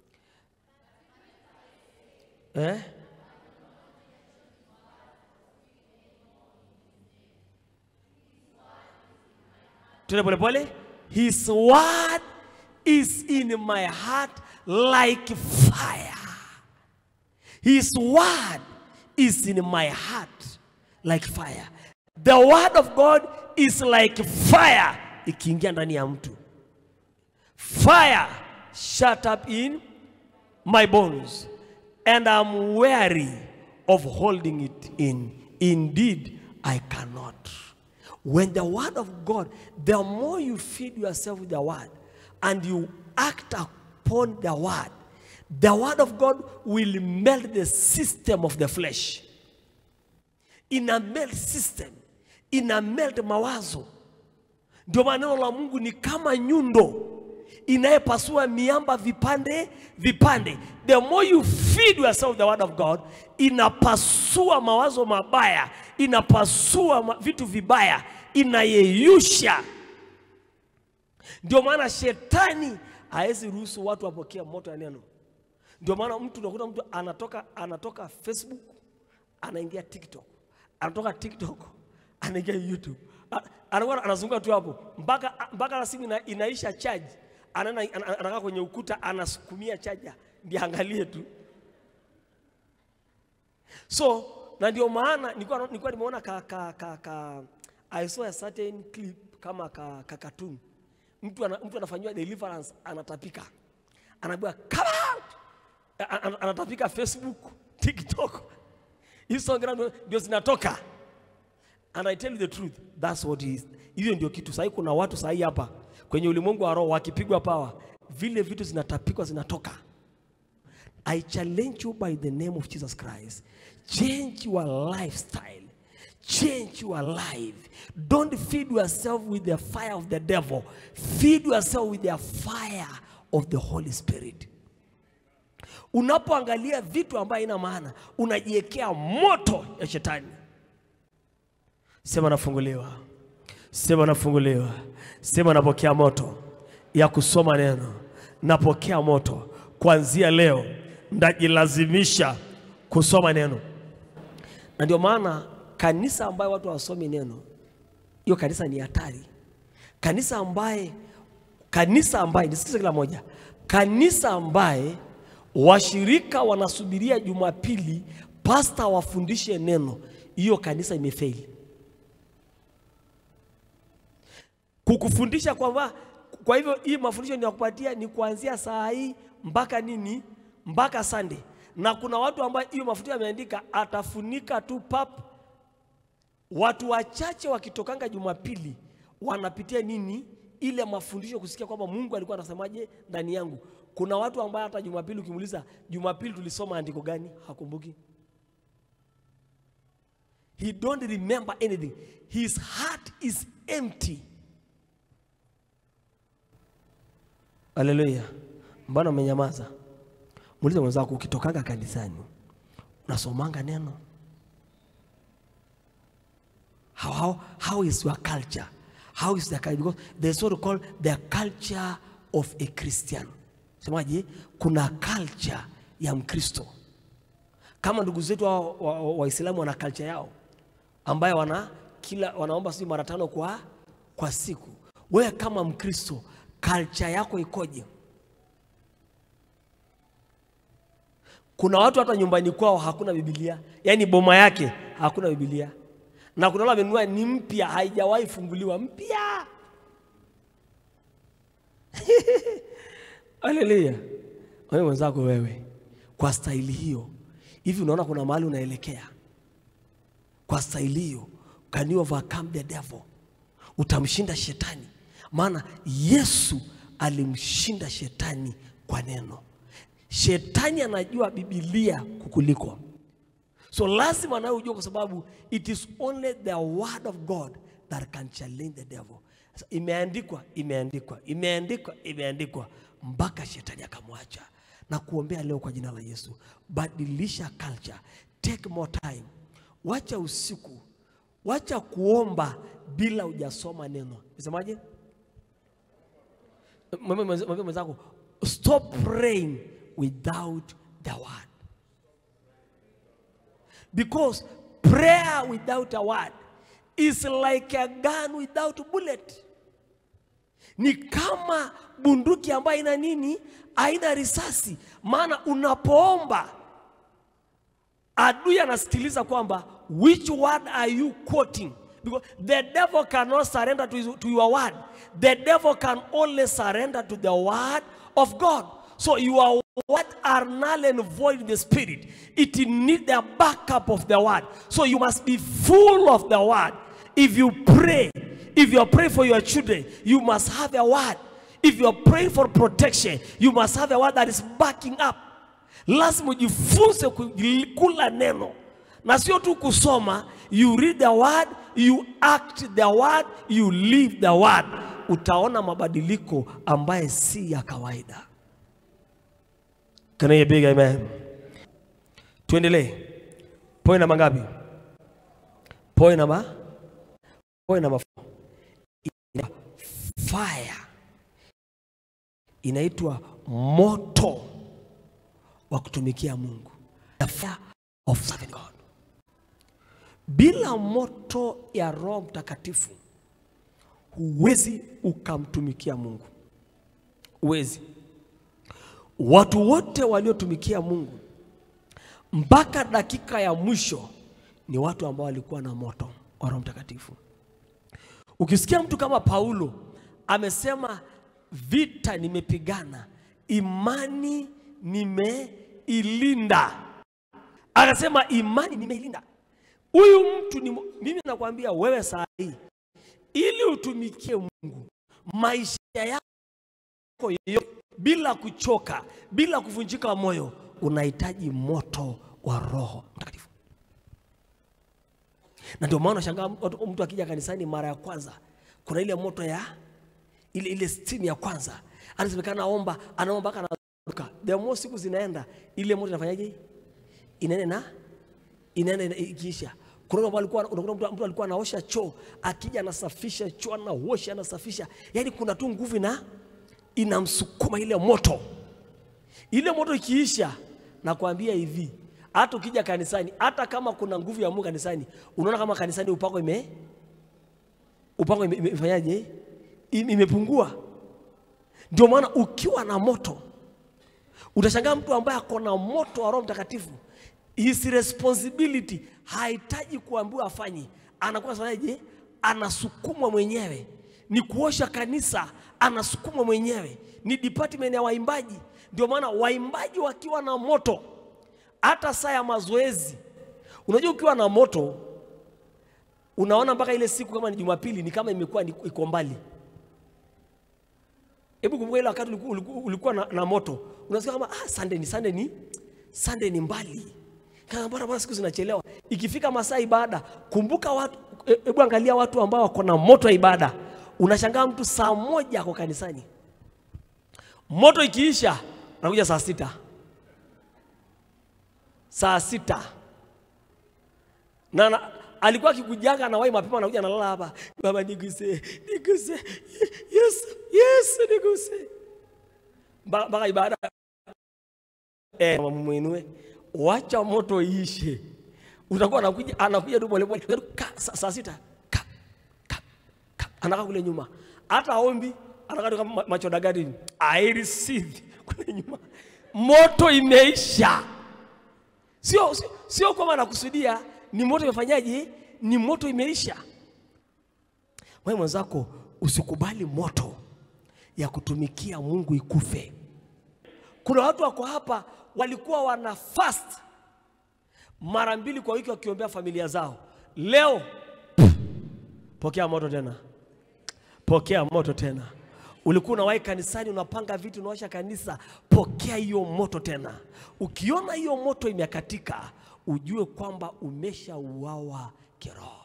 Eh? Tuna pole pole. His word is in my heart like fire. His word is in my heart like fire. The word of God is like fire ikiingia ndani ya mtu. Fire shut up in my bones and I'm weary of holding it in. Indeed, I cannot. When the word of God, the more you feed yourself with the word and you act upon the word, the word of God will melt the system of the flesh. Ina melt system, ina melt mawazo. Ndio maana neno la Mungu ni kama nyundo inayepasua miamba vipande vipande. The more you feed yourself the word of God, inapasua mawazo mabaya, inapasua ma- vitu vibaya, inayeyusha. Ndio maana shetani hawezi ruhusu watu wapokee moto ya neno. Ndio maana mtu unakuta mtu anatoka anatoka Facebook anaingia TikTok, anatoka TikTok anaingia YouTube, A- anakuwa anazunguka tu hapo mpaka mpaka na simu ina, inaisha charge, anaenda ana- ana- anakaa kwenye ukuta anasukumia chaja ndiye angalie tu. So na ndio maana nilikuwa nilikuwa nimeona ka, ka, ka, ka I saw a certain clip kama ka, ka cartoon. Mtu ana, mtu anafanyiwa deliverance anatapika. Anaambiwa come out. A- a- Anatapika Facebook, TikTok. Instagram ndio- ndio zinatoka. And I tell you the truth, that's what it is. Hiyo ndio kitu sahii. Kuna watu sahii hapa kwenye ulimwengu wa roho wakipigwa pawa, vile vitu zinatapikwa zinatoka. I challenge you by the name of Jesus Christ. Change your lifestyle. Change your life. Don't feed yourself with the fire of the devil. Feed yourself with the fire of the Holy Spirit. Unapoangalia vitu ambayo haina maana, unajiwekea moto ya shetani. Sema nafunguliwa, sema nafunguliwa, sema napokea moto ya kusoma neno, napokea moto kuanzia leo, ndajilazimisha kusoma neno. Na ndio maana kanisa ambayo watu hawasomi neno, hiyo kanisa ni hatari. Kanisa ambaye kanisa ambaye nisikize kila moja, kanisa ambaye washirika wanasubiria Jumapili pasta wafundishe neno, hiyo kanisa imefeli. Kukufundisha kwamba kwa hivyo hii mafundisho ninakupatia ni kuanzia saa hii mpaka nini, mpaka Sunday. Na kuna watu ambao hiyo mafundisho yameandika atafunika tu pap. Watu wachache wakitokanga Jumapili wanapitia nini ile mafundisho kusikia kwamba Mungu alikuwa anasemaje ndani yangu. Kuna watu ambao hata Jumapili ukimuuliza, Jumapili tulisoma andiko gani? Hakumbuki. He don't remember anything. His heart is empty. Haleluya. Mbona umenyamaza? Muulize mwenzako, ukitokanga kanisani unasomanga neno? How, how, how is your culture? How is the culture? Because there's what we call the culture of a Christian. Semaje? Kuna culture ya Mkristo. Kama ndugu zetu Waislamu wa, wa Waislamu wana culture yao ambayo wana kila wanaomba sijui mara tano kwa, kwa siku. Wewe kama Mkristo culture yako ikoje? Kuna watu hata nyumbani kwao hakuna Biblia, yaani boma yake hakuna Biblia, na kuna wale wamenunua ni mpya, haijawahi funguliwa mpya. Haleluya! Wewe mwenzako, wewe kwa staili hiyo hivi, unaona kuna mahali unaelekea kwa staili hiyo, can you overcome the devil? Utamshinda shetani, maana Yesu alimshinda shetani kwa neno. Shetani anajua Biblia kukuliko, so lazima nawe ujue, kwa sababu it is only the word of God that can challenge the devil. Sasa Imeandikwa, imeandikwa, imeandikwa, imeandikwa mpaka shetani akamwacha. Na kuombea leo kwa jina la Yesu, badilisha culture, take more time, wacha usiku, wacha kuomba bila hujasoma neno. Nisemaje? Mwambie mwenza- mwambie mwenzako stop praying without the word because prayer without a word is like a gun without bullet ni kama bunduki ambayo ina nini haina risasi maana unapoomba adui anasikiliza kwamba which word are you quoting because the devil cannot surrender to, his, to your word the devil can only surrender to the word of god so your word are null and void in the spirit it need the backup of the word so you must be full of the word if you pray if you are praying for your children you must have a word if you are praying for protection you must have a word that is backing up lazima ujifunze ku- kula neno na sio tu kusoma you read the word you act the word you live the word utaona mabadiliko ambaye si ya kawaida Can I hear big amen tuendelee point namba ngapi point namba point namba four. Ina- fire inaitwa moto wa kutumikia Mungu. The fire of serving God. Bila moto ya Roho Mtakatifu huwezi ukamtumikia Mungu, huwezi. Watu wote waliotumikia Mungu mpaka dakika ya mwisho ni watu ambao walikuwa na moto wa Roho Mtakatifu. Ukisikia mtu kama Paulo amesema vita nimepigana, imani nimeilinda, akasema imani nimeilinda. Huyu mtu ni, mimi nakwambia wewe saa hii, ili utumikie Mungu maisha yako yote bila kuchoka, bila kuvunjika moyo, unahitaji moto wa Roho Mtakatifu na ndio maana unashangaa watu- mtu akija kanisani mara ya kwanza, kuna ile moto ya ile ile stimu ya kwanza, anasemekana aomba, anaomba mpaka anaruka. The more siku zinaenda, ile moto inafanyaje? Inaenda na inaenda ina- ikiisha. Kuna mtu alikuwa unakuta mtu, mtu alikuwa anaosha choo, akija anasafisha choo, anaosha, anasafisha, yaani kuna tu nguvu ina inamsukuma ile moto. Ile moto ikiisha, nakwambia hivi, hata ukija kanisani, hata kama kuna nguvu ya Mungu kanisani, unaona kama kanisani upako ime upako ime- ime- imefanyaje? Ime- Imepungua. Ndio maana ukiwa na moto utashangaa mtu ambaye ako na moto wa Roho Mtakatifu, his responsibility hahitaji kuambiwa afanye, anakuwa fanyaje? Anasukumwa mwenyewe. Ni kuosha kanisa, anasukumwa mwenyewe. Ni department ya waimbaji. Ndio maana waimbaji wakiwa na moto, hata saa ya mazoezi, unajua ukiwa na moto unaona mpaka ile siku kama ni Jumapili ni kama imekuwa ni- iko mbali. Hebu kumbuka ile wakati ulikuwa, ulikuwa, ulikuwa na, na moto, unasikia kama ah, Sunday ni Sunday ni Sunday ni mbali. Kama bwana bwana, siku zinachelewa. Ikifika masaa ibada, kumbuka watu, e- hebu angalia watu ambao wako na moto ya ibada. Unashangaa mtu saa moja ako kanisani, moto ikiisha anakuja saa sita, saa sita na, na alikuwa akikujanga anawahi mapema, anakuja analala hapa, baba niguse, niguse, yes, yes, niguse Mba- mpaka ibada eh, mama muinue, wacha moto iishe, utakuwa anakuja anakuja tu polepole Ka- saa saa sita ka, ka, ka, anakaa kule nyuma, hata aombi anakaa tu kama ma- macho dagari, I receive kule nyuma, moto imeisha sio, sio, sio kwamba nakusudia ni moto imefanyaje, ni moto imeisha. Wewe mwenzako usikubali moto ya kutumikia Mungu ikufe. Kuna watu wako hapa walikuwa wana fast mara mbili kwa wiki wakiombea familia zao. Leo pff, pokea moto tena, pokea moto tena. Ulikuwa unawahi kanisani, unapanga vitu, unaosha kanisa, pokea hiyo moto tena. Ukiona hiyo moto imekatika, ujue kwamba umeshauawa kiroho.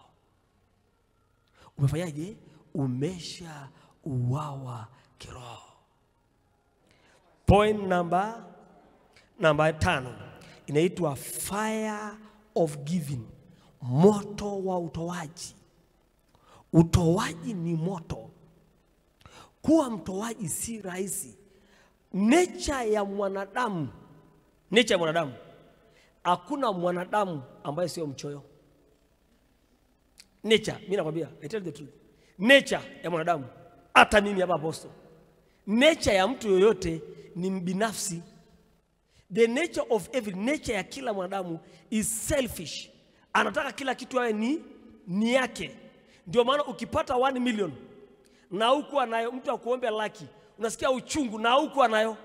Umefanyaje? Umeshauawa kiroho. Point namba namba tano inaitwa fire of giving, moto wa utoaji. Utoaji ni moto. Kuwa mtoaji si rahisi. Nature ya mwanadamu, nature ya mwanadamu, hakuna mwanadamu ambaye sio mchoyo. Nature, mimi nakwambia, I tell the truth. Nature ya mwanadamu, hata mimi hapa apostle, nature ya mtu yoyote ni mbinafsi. The nature of every nature ya kila mwanadamu is selfish. Anataka kila kitu awe ni, ni yake. Ndio maana ukipata 1 million na huku anayo mtu akuombe laki, unasikia uchungu na huku anayo.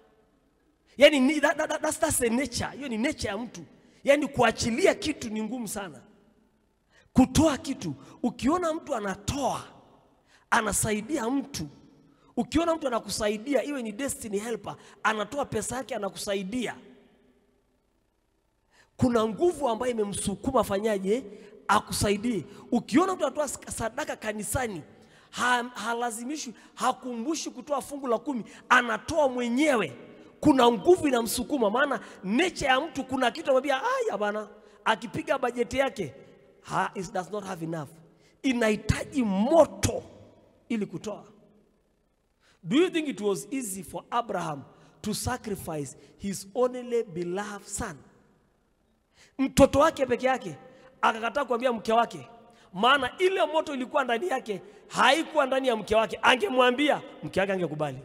Yani ni, that, that, that's, that's the nature. Hiyo ni nature ya mtu. Yani kuachilia kitu ni ngumu sana. Kutoa kitu, ukiona mtu anatoa, anasaidia mtu, ukiona mtu anakusaidia, iwe ni destiny helper, anatoa pesa yake anakusaidia, kuna nguvu ambayo imemsukuma afanyaje, akusaidie. Ukiona mtu anatoa sadaka kanisani, ha, halazimishwi, hakumbushi kutoa fungu la kumi, anatoa mwenyewe. Kuna nguvu inamsukuma, maana nature ya mtu, kuna kitu anamwambia aya bana, akipiga bajeti yake ha, it does not have enough, inahitaji moto ili kutoa. Do you think it was easy for Abraham to sacrifice his only beloved son? Mtoto wake peke yake akakataa kuambia mke wake, maana ile moto ilikuwa ndani yake, haikuwa ndani ya mke wake. Angemwambia mke wake angekubali.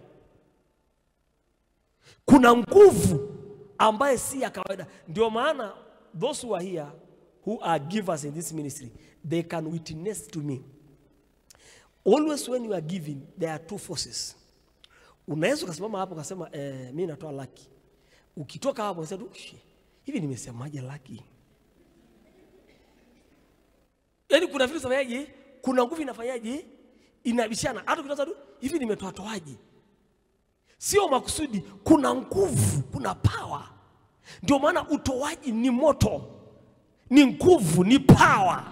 Kuna nguvu ambaye si ya kawaida. Ndio maana those who are here who are givers in this ministry they can witness to me always when you are giving there are two forces. Unaweza ukasimama hapo ukasema eh, mimi natoa laki. Ukitoka hapo unasema tu "Ushi, hivi nimesemaje laki? Yaani kuna vitu zinafanyaje? Kuna nguvu inafanyaje? Inabishana. Hata ukitoa tu hivi nimetoa toaje? Sio makusudi, kuna nguvu, kuna power. Ndio maana utoaji ni moto, ni nguvu, ni power.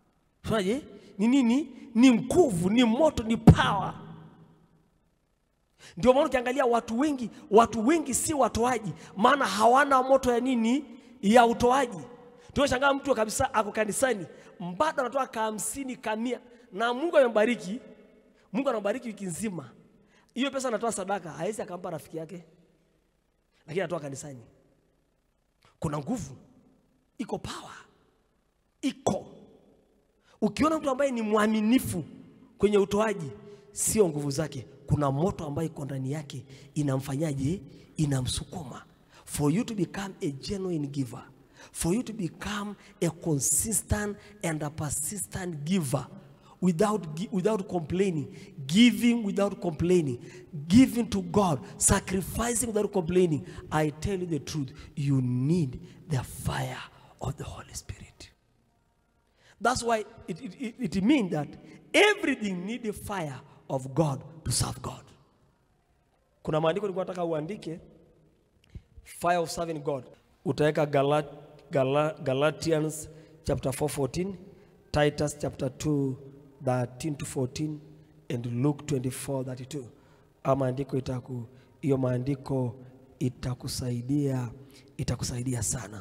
Unaje? Ni nini? Ni nguvu, ni moto, ni power. Ndio maana ukiangalia watu wengi, watu wengi si watoaji, maana hawana moto ya nini? Ya utoaji. Tunashangaa mtu kabisa ako kanisani, bado anatoa ka hamsini kamia, na Mungu amembariki, Mungu anambariki wiki nzima, hiyo pesa anatoa sadaka, hawezi akampa rafiki yake, lakini anatoa kanisani. Kuna nguvu, iko power, iko. Ukiona mtu ambaye ni mwaminifu kwenye utoaji, sio nguvu zake, kuna moto ambayo iko ndani yake inamfanyaje? Inamsukuma. For you to become a genuine giver, for you to become a consistent and a persistent giver without, gi- without complaining, giving without complaining, giving to God, sacrificing without complaining. I tell you the truth, you need the fire of the Holy Spirit. That's why it, it, it, it means that everything need the fire of God to serve God. Kuna maandiko nilikuwa nataka uandike fire of serving God. Utaweka Galat, Gala, Galatians chapter 4 14, Titus chapter 2 13 to 14 and Luke 24 32. Ama maandiko itaku hiyo maandiko itakusaidia itakusaidia sana.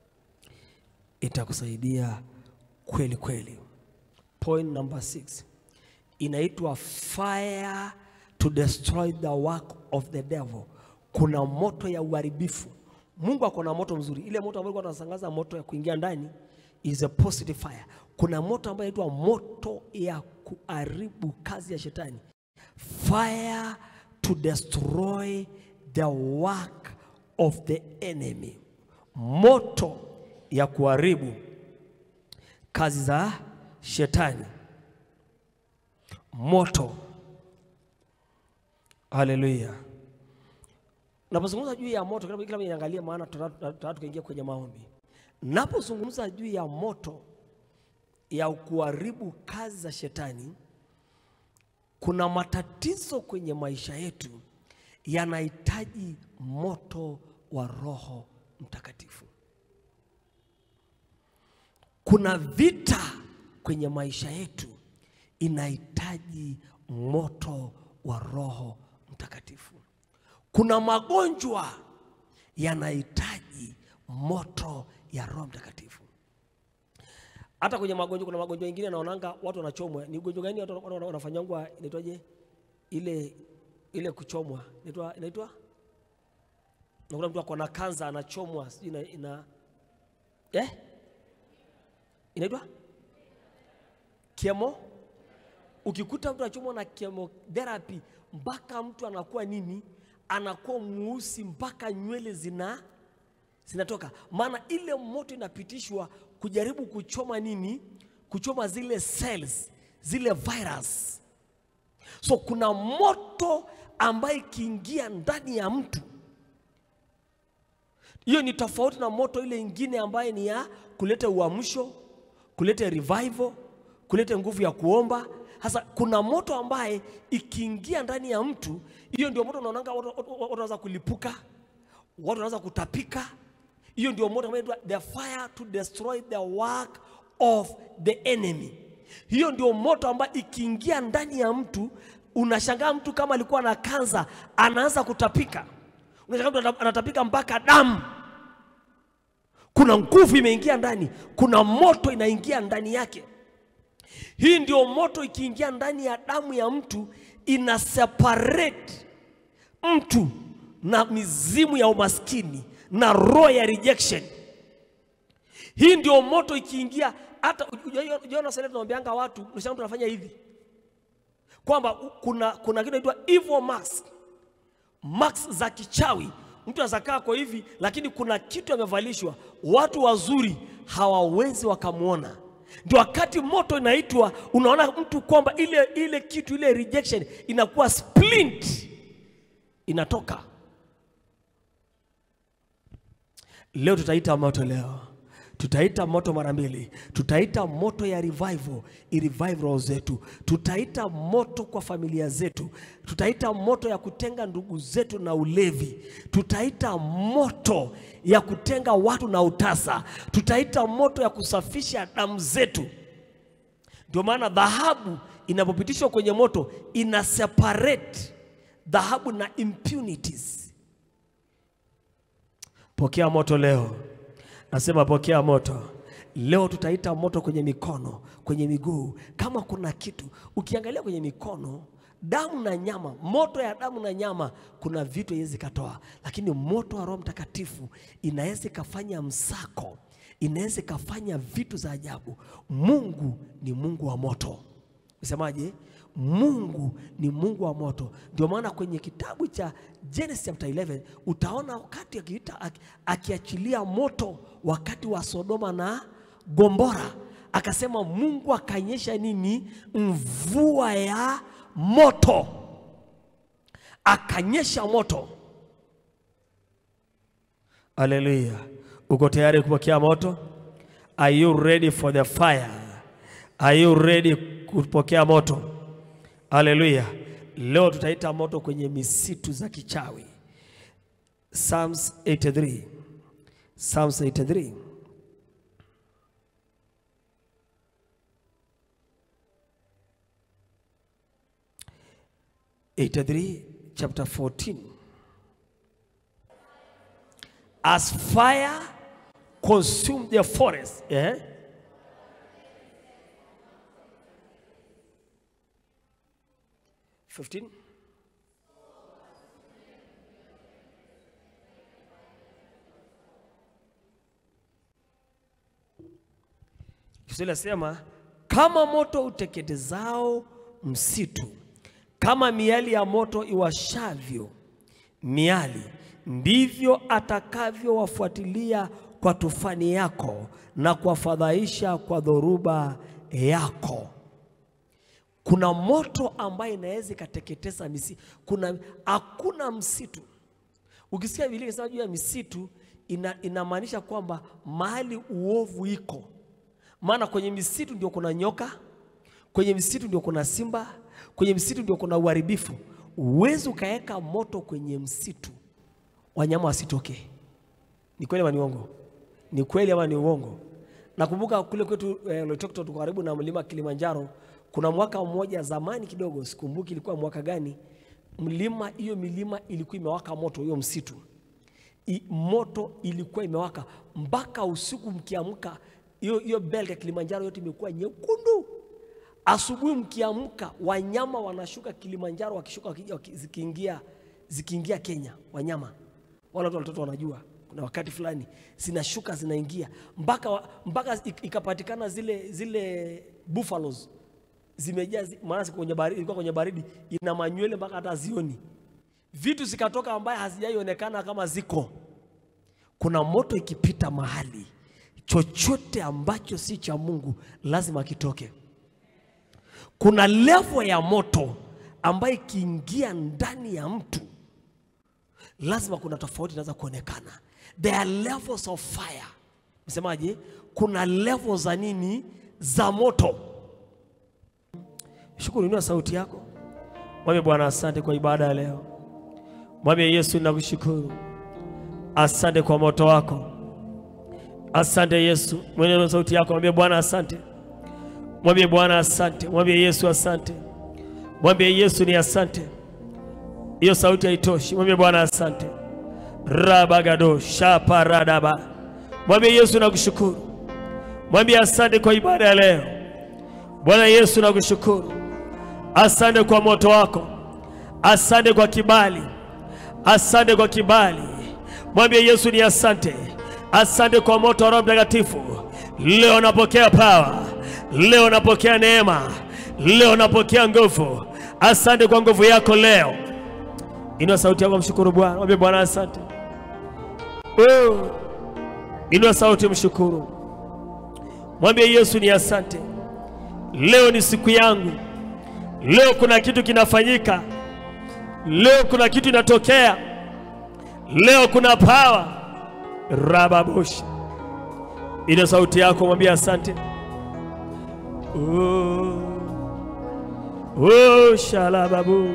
Itakusaidia kweli kweli. Point number six inaitwa fire to destroy the work of the devil. Kuna moto ya uharibifu. Mungu ako na moto mzuri. Ile moto ambayo tunasangaza moto ya kuingia ndani is a positive fire. Kuna moto ambayo inaitwa moto ya kuharibu kazi ya shetani. Fire to destroy the work of the enemy. Moto ya kuharibu kazi za shetani. Moto. Haleluya. Napozungumza juu ya moto, kila kila mmoja niangalie, maana tutataka tukaingia kwenye maombi. Napozungumza juu ya moto ya kuharibu kazi za shetani, kuna matatizo kwenye maisha yetu yanahitaji moto wa Roho Mtakatifu. Kuna vita kwenye maisha yetu inahitaji moto wa Roho Mtakatifu. Kuna magonjwa yanahitaji moto ya Roho Mtakatifu. Hata kwenye magonjwa, kuna magonjwa mengine naonanga watu wanachomwa. Ni ugonjwa gani watu wana- wanafanyangwa? Inaitwaje ile ile kuchomwa, inaitwa inaitwa, nakuta mtu ako na kansa anachomwa, sijui ina, ina eh, inaitwa kemo. Ukikuta mtu anachomwa na chemotherapy mpaka mtu anakuwa nini, anakuwa mweusi mpaka nywele zina zinatoka, maana ile moto inapitishwa kujaribu kuchoma nini, kuchoma zile cells, zile virus. So kuna moto ambaye ikiingia ndani ya mtu, hiyo ni tofauti na moto ile ingine ambaye ni ya kuleta uamsho, kuleta revival, kuleta nguvu ya kuomba. Sasa kuna moto ambaye ikiingia ndani ya mtu, hiyo ndio moto unaonanga watu watu- watu wanaanza kulipuka, watu wanaanza kutapika. Hiyo ndio moto ambayo inaitwa the fire to destroy the work of the enemy. Hiyo ndio moto ambayo ikiingia ndani ya mtu, unashangaa mtu kama alikuwa na kansa anaanza kutapika, unashangaa mtu anatapika mpaka damu. Kuna nguvu imeingia ndani, kuna moto inaingia ndani yake. Hii ndio moto ikiingia ndani ya damu ya mtu ina separate mtu na mizimu ya umaskini na roho ya rejection. Hii ndio moto ikiingia, hata ujaona sasa tunamwambianga watu, unashangaa mtu anafanya hivi kwamba kuna kuna kitu inaitwa evil mask, mask za kichawi. Mtu anaweza kaa kwa hivi, lakini kuna kitu amevalishwa, watu wazuri hawawezi wakamwona. Ndio wakati moto inaitwa, unaona mtu kwamba ile ile kitu ile rejection inakuwa splint, inatoka. Leo tutaita moto leo tutaita moto mara mbili, tutaita moto ya revival, irevive roho zetu, tutaita moto kwa familia zetu, tutaita moto ya kutenga ndugu zetu na ulevi, tutaita moto ya kutenga watu na utasa, tutaita moto ya kusafisha damu zetu. Ndio maana dhahabu inapopitishwa kwenye moto ina separate dhahabu na impunities. Pokea moto leo, nasema pokea moto leo. Tutaita moto kwenye mikono, kwenye miguu. Kama kuna kitu ukiangalia kwenye mikono, damu na nyama, moto ya damu na nyama, kuna vitu haiwezi katoa, lakini moto wa Roho Mtakatifu inaweza ikafanya msako, inaweza ikafanya vitu za ajabu. Mungu ni Mungu wa moto. Usemaje? Mungu ni Mungu wa moto. Ndio maana kwenye kitabu cha Genesis chapter 11 utaona wakati akiita aki- akiachilia moto wakati wa Sodoma na Gomora, akasema Mungu akanyesha nini? Mvua ya moto, akanyesha moto. Haleluya! Uko tayari kupokea moto? Are you ready for the fire? Are you ready kupokea moto? Haleluya! Leo tutaita moto kwenye misitu za kichawi. Psalms 83. Psalms 83. Eighty-three, chapter 14. As fire consumed the forest. Eh? Fifteen. Kiswahili nasema kama moto uteketezao msitu, kama miali ya moto iwashavyo miali, ndivyo atakavyowafuatilia kwa tufani yako na kuwafadhaisha kwa dhoruba yako. Kuna moto ambayo inaweza ikateketeza misitu. Kuna hakuna msitu. Ukisikia Biblia inasema juu ya misitu, ina, inamaanisha kwamba mahali uovu iko, maana kwenye misitu ndio kuna nyoka, kwenye misitu ndio kuna simba, kwenye misitu ndio kuna uharibifu. Uwezi ukaweka moto kwenye msitu wanyama wasitoke. Ni kweli ama ni uongo? Ni kweli ama ni uongo? Nakumbuka kule kwetu eh, Loitoktok tuko karibu na mlima Kilimanjaro. Kuna mwaka mmoja zamani kidogo, sikumbuki ilikuwa mwaka gani, mlima hiyo milima ilikuwa imewaka moto, hiyo msitu I, moto ilikuwa imewaka mpaka usiku mkiamka, hiyo hiyo belt ya Kilimanjaro yote imekuwa nyekundu. Asubuhi mkiamka, wanyama wanashuka Kilimanjaro, wakishuka wakija, waki- zikiingia zikiingia Kenya, wanyama wale watu watoto wanajua kuna wakati fulani zinashuka zinaingia mpaka wa- mpaka ik- ikapatikana zile zile buffaloes zimejaa zi- maana ziko kwenye baridi, ilikuwa kwenye baridi ina manywele mpaka hata zioni vitu zikatoka ambaye hazijaionekana kama ziko. Kuna moto ikipita mahali, chochote ambacho si cha Mungu lazima kitoke. Kuna levo ya moto ambayo ikiingia ndani ya mtu lazima kuna tofauti inaweza kuonekana. There are levels of fire. Msemaje? Kuna levels za nini? Za moto. Shukuru, inua sauti yako, mwambie Bwana asante kwa ibada ya leo. Mwambie Yesu, ninakushukuru, asante kwa moto wako. Asante Yesu, mwenye sauti yako, mwambie Bwana asante. Mwambie Bwana asante, mwambie Yesu asante, mwambie Yesu ni asante. Hiyo sauti haitoshi, mwambie Bwana asante. rabagado shaparadaba, mwambie Yesu nakushukuru, mwambie asante kwa ibada ya leo. Bwana Yesu nakushukuru, asante kwa moto wako, asante kwa kibali, asante kwa kibali. Mwambie Yesu ni asante, asante kwa moto wa Roho Mtakatifu. Leo napokea pawa, leo napokea neema, leo napokea nguvu. Asante kwa nguvu yako leo. Inua sauti yako, mshukuru Bwana, mwambie Bwana asante. Oh, inua sauti, mshukuru, mwambie Yesu ni asante. Leo ni siku yangu, leo kuna kitu kinafanyika, leo kuna kitu inatokea, leo kuna pawa rababoshi. Ina sauti yako, mwambie asante. Oh, oh, shalababu.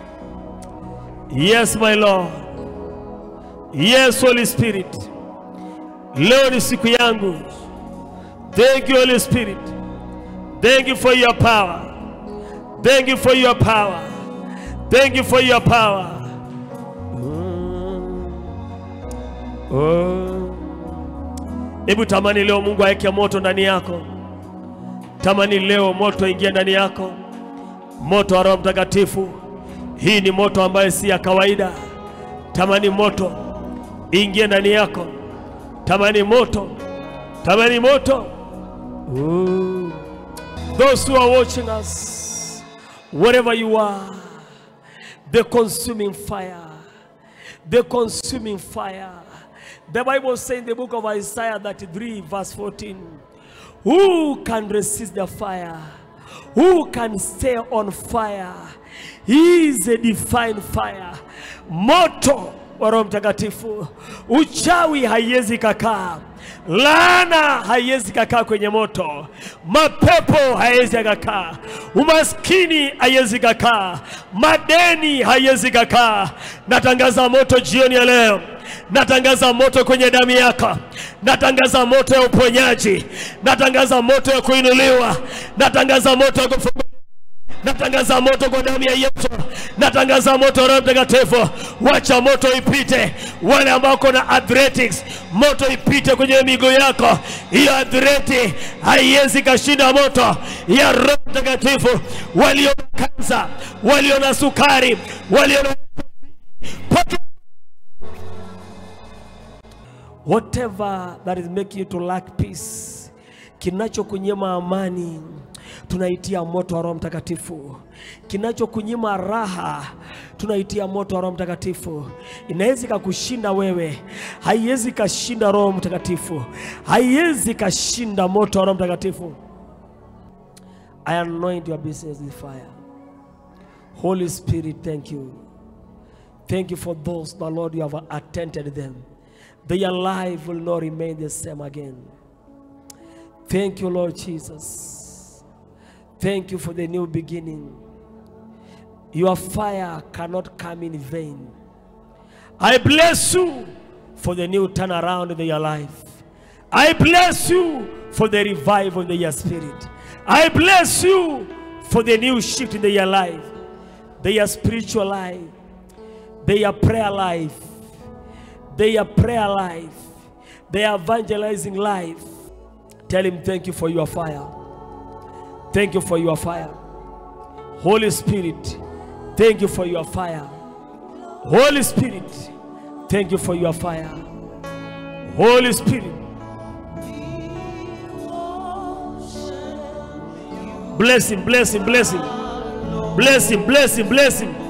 Yes my Lord, yes Holy Spirit, leo ni siku yangu. Thank you Holy Spirit. Thank you for your power. Thank you for your power. Thank you for your power. Oh. Hebu tamani leo Mungu aweke moto ndani yako. Tamani leo moto ingie ndani yako, moto wa Roho Mtakatifu. Hii ni moto ambayo si ya kawaida. Tamani moto ingie ndani yako, tamani moto, tamani moto. Ooh. Those who are watching us, wherever you are, the consuming fire, the consuming fire. The Bible says in the book of Isaiah 33, verse 14, Who can resist the fire? Who can stay on fire? He is a divine fire. Moto wa Roho Mtakatifu. Uchawi haiwezi kakaa, laana haiwezi kakaa kwenye moto, mapepo haiwezi kakaa, umaskini haiwezi kakaa, madeni haiwezi kakaa. Natangaza moto jioni ya leo natangaza moto kwenye damu yako, natangaza moto ya uponyaji, natangaza moto ya kuinuliwa, natangaza moto ya kufunguliwa natangaza moto kwa damu ya Yesu, natangaza moto Roho Mtakatifu, wacha moto ipite. Wale ambao kuna athletics, moto ipite kwenye miguu yako. Hiyo athleti haiwezi kashinda moto ya Roho Mtakatifu. Walio na kansa, walio na sukari, walio na whatever that is making you to lack peace, kinachokunyima amani tunaitia moto wa Roho Mtakatifu. Kinachokunyima raha tunaitia moto wa Roho Mtakatifu. Inawezi kakushinda wewe, haiwezi kashinda Roho Mtakatifu, haiwezi kashinda moto wa Roho Mtakatifu. I anoint your business with fire. Holy Spirit, thank you. Thank you for those, the Lord, you have attended them. Their life will not remain the same again. Thank you, Lord Jesus. Thank you for the new beginning. Your fire cannot come in vain. I bless you for the new turnaround in your life. I bless you for the revival in your spirit. I bless you for the new shift in your life, their spiritual life, their prayer life, their prayer life, their evangelizing life. Tell him thank you for your fire. Thank you for your fire. Holy Spirit, thank you for your fire. Holy Spirit, thank you for your fire. Holy Spirit, bless him, bless him, bless him, bless him, bless him, bless him.